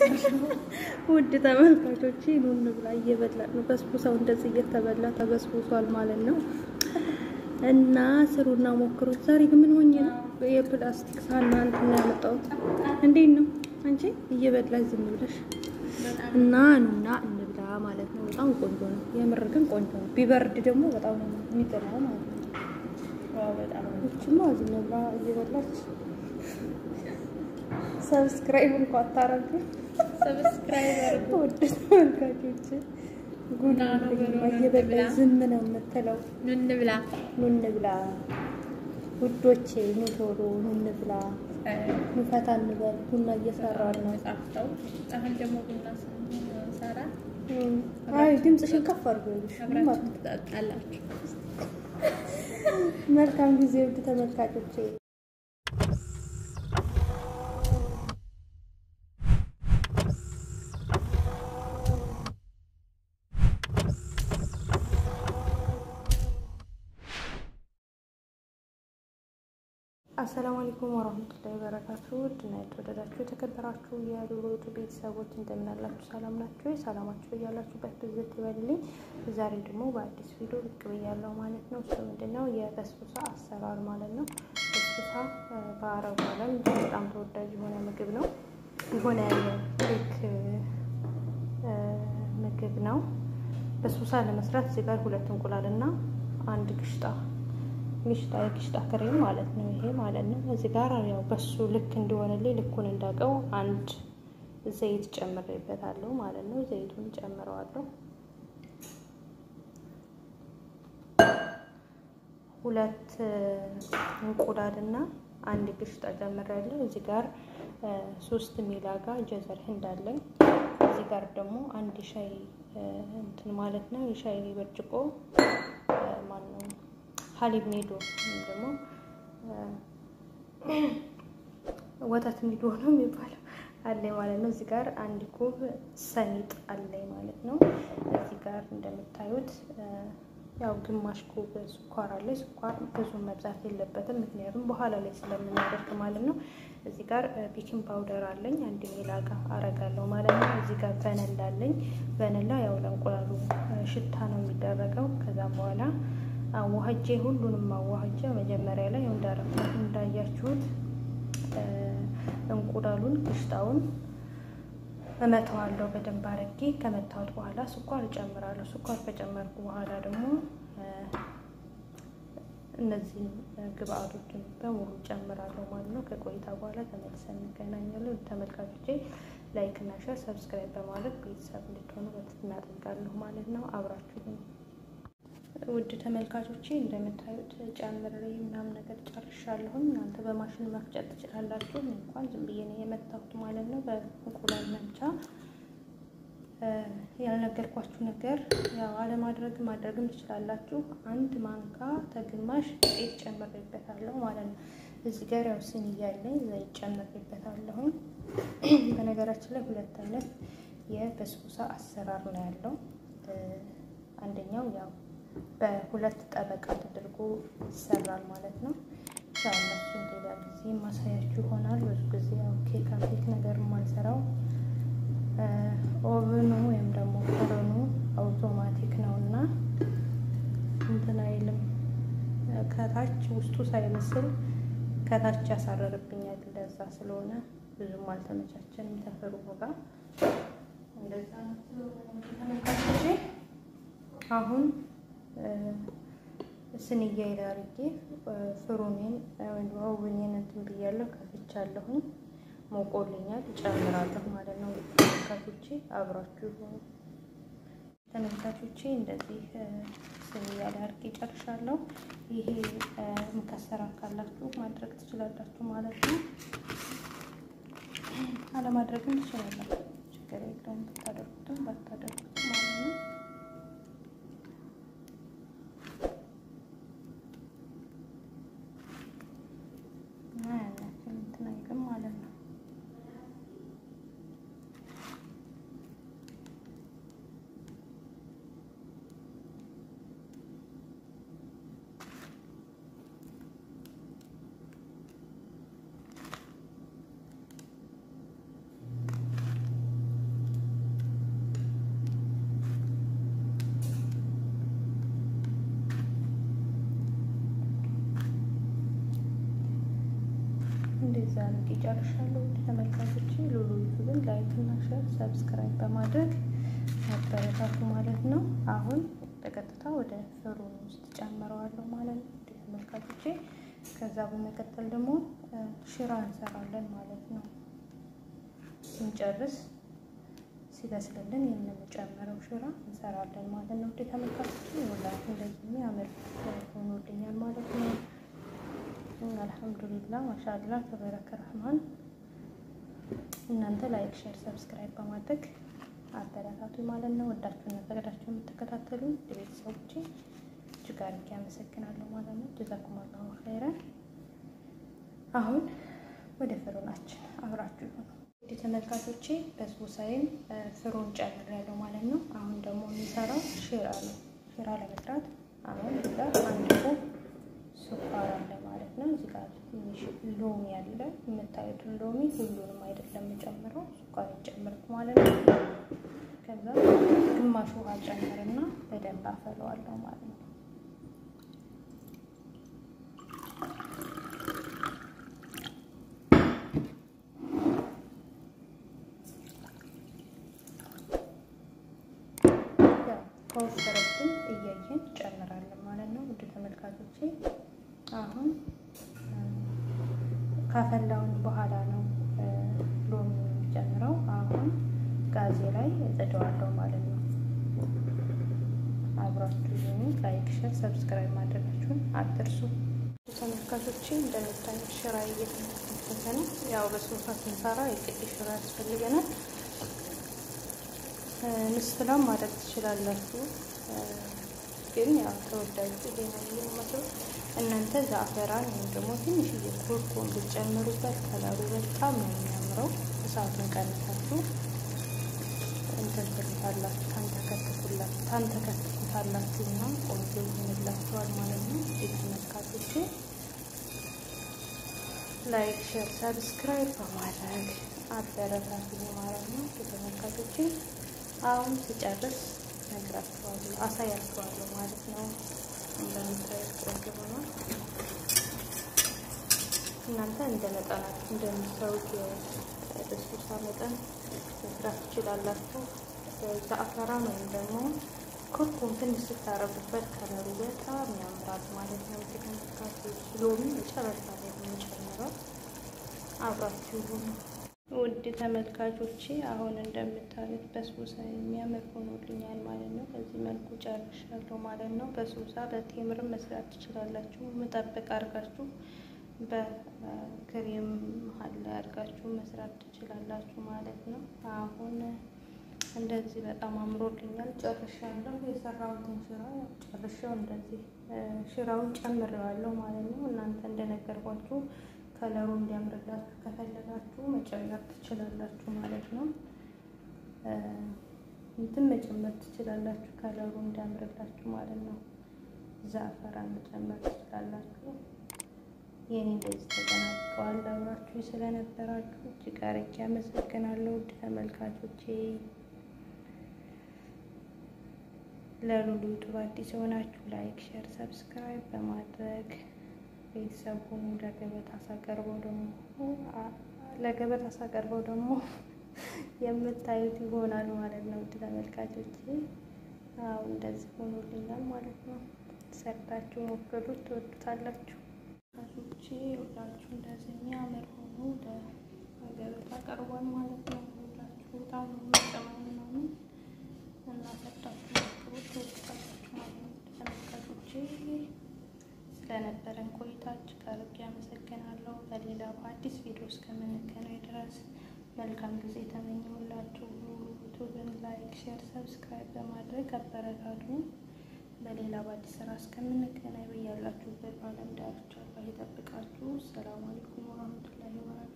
ውድ ተመልካቾች ኑ እንብላ። እየበላን ነው። በስቡሳው እንደዚህ እየተበላ ተበስቡሷል ማለት ነው። እና ስሩና ሞክሩት። ዛሬ ግን ምን ሆኜ ነው የፕላስቲክ ሳህን እንትን ነው ያመጣሁት? እንዴት ነው አንቺ እየበላሽ ዝም ብለሽ እና ኑና እንብላ ማለት ነው። በጣም ቆንጆ ነው። የምር ግን ቆንጆ ነው። ቢበርድ ደግሞ በጣም ነው የሚጥለው ማለት ነው። እችማ ዝም ብላ እየበላች ሰብስክራይብ እንኳ አታረግ ሰብስክራይበር ውድ ተመልካቾች ጉና ነው እየበላ ዝም ነው የምትለው። ኑ እንብላ። ኑ እንብላ ውዶቼ፣ ኑ ቶሎ ኑ እንብላ፣ ኑ ፈታ እንበል። ቡና እየሰራን ነው። ጣፍጠው አሁን ደግሞ ቡና ስንሰራ አይ ድምፅሽን ከፍ አድርጎ ይልሽ አብራችሁ ትጠጣላችሁ። መልካም ጊዜ ውድ ተመልካቾቼ። አሰላሙ አለይኩም ወራህመቱላሂ ወበረካቱ። ውድና የተወደዳችሁ የተከበራችሁ የዶሮቱ ቤተሰቦች እንደምን አላችሁ? ሰላም ናችሁ? ሰላማችሁ እያላችሁበት ብዝት ይበልልኝ። ዛሬ ደግሞ በአዲስ ቪዲዮ ብቅ ብያለሁ ማለት ነው። እሱ ምንድነው የበስቡሳ አሰራር ማለት ነው። በስቡሳ በአረቡ ዓለም በጣም ተወዳጅ የሆነ ምግብ ነው። የሆነ ኬክ ምግብ ነው። በስቡሳ ለመስራት እዚህ ጋር ሁለት እንቁላል እና አንድ ግሽጣ ግሽጣ የግሽጣ ክሬም ማለት ነው። ይሄ ማለት ነው። እዚህ ጋር ያው በሱ ልክ እንዲሆንልኝ ልኩን እንዳውቀው አንድ ዘይት ጨምሬበታለሁ ማለት ነው። ዘይቱን ጨምረዋለሁ። ሁለት እንቁላልና አንድ ግሽጣ ጨምሬያለሁ። እዚህ ጋር ሶስት ሚላጋ ጀዘር እንዳለኝ እዚህ ጋር ደግሞ አንድ ሻይ እንትን ማለት ነው የሻይ ብርጭቆ ማነው ሀሊብ ኒዶ ወይም ደግሞ ወተት ኒዶ ነው የሚባለው አለኝ ማለት ነው። እዚህ ጋር አንድ ኩብ ሰሊጥ አለኝ ማለት ነው። እዚህ ጋር እንደምታዩት ያው ግማሽ ኩብ ስኳር አለ። ስኳር ብዙ መብዛት የለበትም ምክንያቱም በኋላ ላይ ስለምናደርግ ማለት ነው። እዚህ ጋር ቤኪንግ ፓውደር አለኝ አንድ ሚላጋ አረጋለሁ ማለት ነው። እዚህ ጋር ቨነላ አለኝ። ቨነላ ያው ለእንቁላሉ ሽታ ነው የሚደረገው። ከዛም በኋላ አዋህጄ ሁሉንም አዋህጄ መጀመሪያ ላይ እንዳረኩት እንዳያችሁት እንቁላሉን ግሽጣውን እመተዋለሁ በደንብ አድርጌ። ከመታወት በኋላ ስኳር እጨምራለሁ። ስኳር ከጨመርኩ በኋላ ደግሞ እነዚህን ግብአቶችን በሙሉ ጨምራለሁ ማለት ነው። ከቆይታ በኋላ ተመልሰን እንገናኛለን። ተመልካቾቼ ላይክ እና ሸር ሰብስክራይብ በማድረግ ቤተሰብ እንድትሆኑ በትህትና እጠይቃለሁ ማለት ነው። አብራችሁ ውድ ተመልካቾቼ እንደምታዩት ጨምሬ ምናምን ነገር ጨርሻለሁኝ። እናንተ በማሽን መፍጨት ትችላላችሁ። እንኳን ዝም ብዬ ነው የመታሁት ማለት ነው በእንቁላል መምቻ። ያልነገርኳችሁ ነገር ያው አለማድረግ ማድረግም ትችላላችሁ። አንድ ማንካ ተግማሽ ጤፍ ጨምሬበታለሁ ማለት ነው። እዚህ ጋር ያው ስኒ እያለኝ ዘይት ጨምሬበታለሁኝ። በነገራችን ላይ ሁለት አይነት የበስቡሳ አሰራር ነው ያለው። አንደኛው ያው በሁለት ጠበቃ ተደርጎ ይሰራል ማለት ነው። እሱን ሌላ ጊዜ ማሳያችሁ ይሆናል። ብዙ ጊዜ ያው ኬክ ኬክ ነገር የማልሰራው ኦቨኑ ወይም ደግሞ ፈረኑ አውቶማቲክ ነው እና እንትን አይልም። ከታች ውስጡ ሳይበስል ከታች ያሳረርብኛል። እንደዛ ስለሆነ ብዙም አልተመቻቸንም ተፈሩ ጋር እንደዛ ተመልካቾቼ አሁን ስንያ ይላርጌ ፍሩኔን ወይም ኦቨኔን እንትን ብያለሁ፣ ከፍቻለሁኝ። ሞቆልኛል፣ ጨምራለሁ ማለት ነው። ተመልካቾቼ አብራችሁ ሆኑ። ተመልካቾቼ እንደዚህ ስንያ ላይ አርጌ ጨርሻለሁ። ይሄ ምከሰራ ካላችሁ ማድረግ ትችላላችሁ ማለት ነው። አለማድረግም ትችላላችሁ፣ ችግር የለውም። ብታደርጉትም ባታደርጉትም ማለት ነው። ማለት ነው። እንደዚህ አድርጌ ጨርሻለሁ። ተመልካቾች ሉሉ ዩቱብን ላይክ እና ሼር ሰብስክራይብ በማድረግ አበረታቱ ማለት ነው። አሁን በቀጥታ ወደ ፍሩን ውስጥ ጨምረዋለሁ ማለት ነው ተመልካቾቼ። ከዛ በመቀጠል ደግሞ ሽራ እንሰራለን ማለት ነው። ስንጨርስ ሲበስልልን የምንጨምረው ሽራ እንሰራለን ማለት ነው። ውድ ተመልካቾች ወላሂ እንደዚህ የሚያምር ሆኖልኛል ማለት ነው። አልሐምዱሊላ ማሻላ ተበረከ ረህማን። እናንተ ላይክ፣ ሼር፣ ሰብስክራይብ በማድረግ አበረታቱ ማለት ነው። ወዳችሁና ፈቅዳችሁ የምትከታተሉ ቤተሰቦቼ እጅግ አድርጌ አመሰግናለሁ ማለት ነው። ጀዛኩም አላሁ ኸይረን። አሁን ወደ ፍሩናችን አብራችሁ ይሁኑ። ውድ ተመልካቾቼ በስቡሳይን ፍሩን ጨምሬያለሁ ማለት ነው። አሁን ደግሞ የሚሰራው ሽራ ነው። ሽራ ለመስራት አሁን እዚህ ጋር አንድ ኩብ ስኳር አለ ማለት ነው። እዚህ ጋር ትንሽ ሎሚ አለ። የምታዩትን ሎሚ ሁሉንም አይደለም የጨምረው ስኳር የጨምርኩ ማለት ነው። ከዛ ግማሽ ውሃ ጨምርና በደንብ አፈለዋለሁ ማለት ነው። ከወፈረብን እያየን ጨምራለን ማለት ነው። ውድ ተመልካቾቼ አሁን ካፈላውን በኋላ ነው ሎሚ የሚጨምረው። አሁን ጋዜ ላይ እጥደዋለሁ ማለት ነው። አብራችሁ ይሁኑ። ላይክ፣ ሸር፣ ሰብስክራይብ ማድረጋችሁን አትርሱ። ተመልካቾቼ እንደምታዩት ሽራ እየተመለከተ ነው። ያው በሶፋ ስንሰራ የቅድ ሽራ ያስፈልገናል። ምስላም ማድረግ ትችላላችሁ፣ ግን ያው ተወዳጁ ይሄ ነው የሚመስለው። እናንተ ዛፈራን ወይም ደግሞ ትንሽዬ ኩርኩም ብትጨምሩበት ከለሩ በጣም ነው የሚያምረው። እሳቱን ቀንሳችሁ እንትን ትሉታላችሁ፣ ታንተከትኩታላችሁ እና ቆንጆ ይሆንላችኋል ማለት ነው። ተመልካቾቼ ላይክ፣ ሼር፣ ሰብስክራይብ በማድረግ አበረታቱ ማለት ነው። ተመልካቾቼ አሁን ሲጨርስ ነግራችኋለሁ፣ አሳያችኋለሁ ማለት ነው። እንደምታዩት ቆንጆ ሆኗል። እናንተ እንደ መጠናችሁ እንደምትሰሩት የበስቡሳ መጠን መስራት ትችላላችሁ። ዘአፈራን ወይም ደግሞ ኩርኩም ትንሽ ስታረጉበት ከለሩ በጣም ያምራል ማለት ነው። ተመልካቾች ሎሚ መጨረሻ ላይ የምንጨምረው አብራችሁ ሁኑ። ውድ ተመልካቾቼ አሁን እንደምታዩት በስቡሳ የሚያምር ሆኖልኛል ማለት ነው። በዚህ መልኩ ጨርሻለሁ ማለት ነው። በስቡሳ በቴምር መስራት ትችላላችሁ። መጠበቅ አድርጋችሁ በክሬም መሀል ላይ አድርጋችሁ መስራት ትችላላችሁ ማለት ነው። አሁን እንደዚህ በጣም አምሮልኛል ጨርሻለሁ። የሰራሁትን ሽራ ጨርሻው እንደዚህ ሽራውን ጨምሬዋለሁ ማለት ነው። እናንተ እንደነገርኳችሁ ከለሩ እንዲያምርላችሁ ከፈለጋችሁ መጨመር ትችላላችሁ ማለት ነው። እንትን መጨመር ትችላላችሁ ከለሩ እንዲያምርላችሁ ማለት ነው። ዛፈራን መጨመር ትችላላችሁ። የኔ እንደዚህ ተጠናቀዋል። አብራችሁ ስለነበራችሁ እጅግ አርጌ አመሰግናለሁ። ውድ ተመልካቾቼ ለሉሉ ዩቱብ አዲስ የሆናችሁ ላይክ፣ ሼር፣ ሰብስክራይብ በማድረግ ቤተሰብ ሁኑ። ለገበታ ሳቀርበው ደግሞ ለገበታ ሳቀርበው ደግሞ የምታዩት ይሆናል ማለት ነው። ውድ ተመልካቾቼ አዎ እንደዚህ ሆኖልኛል ማለት ነው። ሰርታችሁ ሞክሩት፣ ትወዱታላችሁ። ካቶቼ ሁላችሁ እንደዚህ የሚያምር ሆኖ ለገበታ ቀርቧል ማለት ነው። ሁላችሁ በጣም ነው የሚጠማው ምናምን እና ሰርታችሁ ሞክሩት፣ ትወዱታላችሁ ማለት ነው። ተመልካቾቼ ስለነበረን ቆይታ እጅግ አድርጌ አመሰግናለሁ። በሌላ በአዲስ ቪዲዮ እስከምንገናኝ ድረስ መልካም ጊዜ ተመኘሁላችሁ። ዩቱብን ላይክ፣ ሼር፣ ሰብስክራይብ በማድረግ አበረታቱ። በሌላ በአዲስ ስራ እስከምንገናኝ በያላችሁበት በዓለም ዳርቻ ይጠብቃችሁ። ሰላም አለይኩም ወራህመቱላሂ ወበረካቱ።